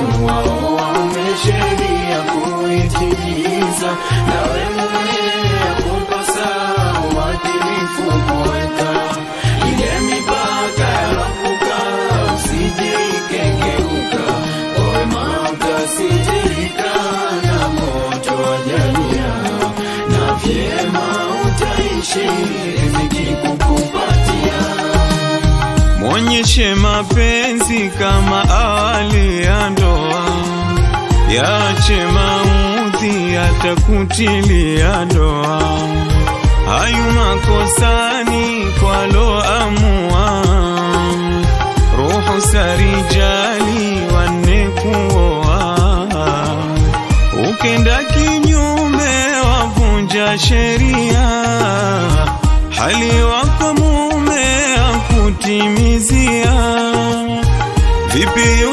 watu wao wamesheria kuitimiza, nawe mume yakupasa uadilifu kuweka ile mipaka yarapuka, usije ikengeuka, kwa wema utasijirika na moto wa jalia, na vyema utaishi riziki kukupatia. Mwonyeshe mapenzi kama awali ya ndoa, yache maudhi yatakutilia doa. Hayu makosani kwaloamua, ruhu sarijali wanne kuoa. Ukenda kinyume wavunja sheria, hali wako mume akutimizia. Vipi